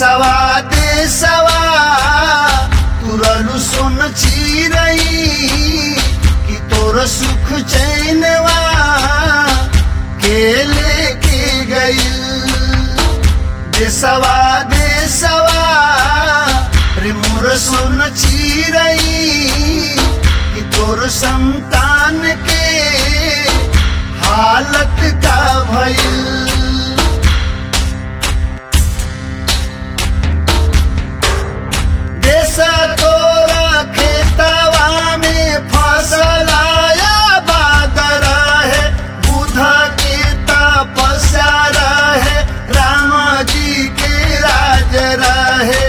देसवा देसवा तुरलु सुन चिरई कि तोर सुख चैनवा के लेके गइल देसवा देसवा रे मोर सुन चिरई कि तोर संतान के हालत का भइल देश तोरा खेतवा में फसल आया बादर है बुध के तपस्या रहे राम जी के राज रहे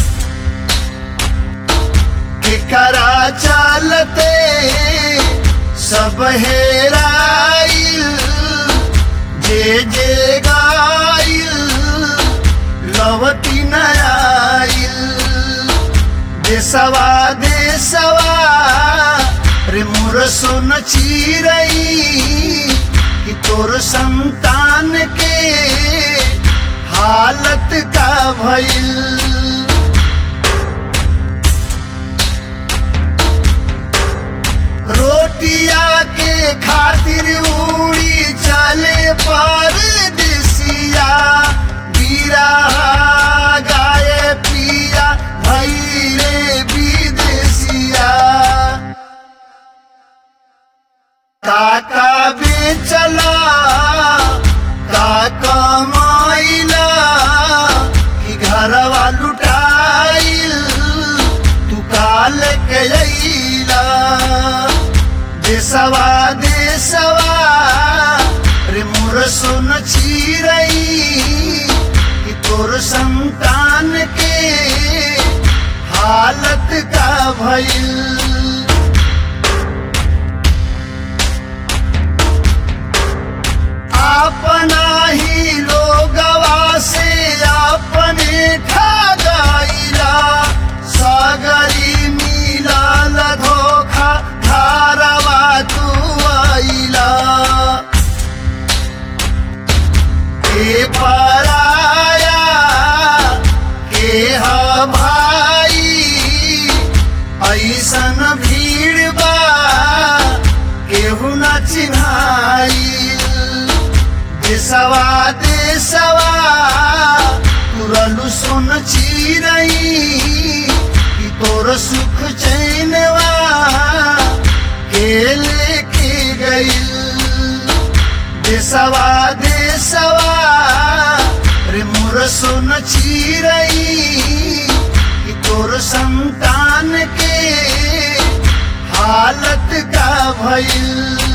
केकरा चलते सब हेराइल जे जे गाइल लवती नयाइल देसवा देसवा रे मोर सुन चिरई कि तोर संतान के हालत का भइल रोटिया के खातिर उड़ी चले पर दिसिया बीरा गाय पिया भैरे विदेशिया काका बेचला काका माइला कि घरवा लुटाइल तू काल के अइला देसवा देसवा रे मोर सुन चिरई कि तोर संतान के हालत का भइल अपना ही लोगवा से अपने ठगाइला सागरी मिलाल धोखा धारवा तू आइला के पराया के हा भाई ऐसन भीड़ बा केहू न चिन्हाई देसवा देसवा तुरलु सुन चिरई कि तोर सुख चैनवा के लेके गइल देसवा देसवा रे मोर सुन चिरई कि तोर संतान के हालत का भइल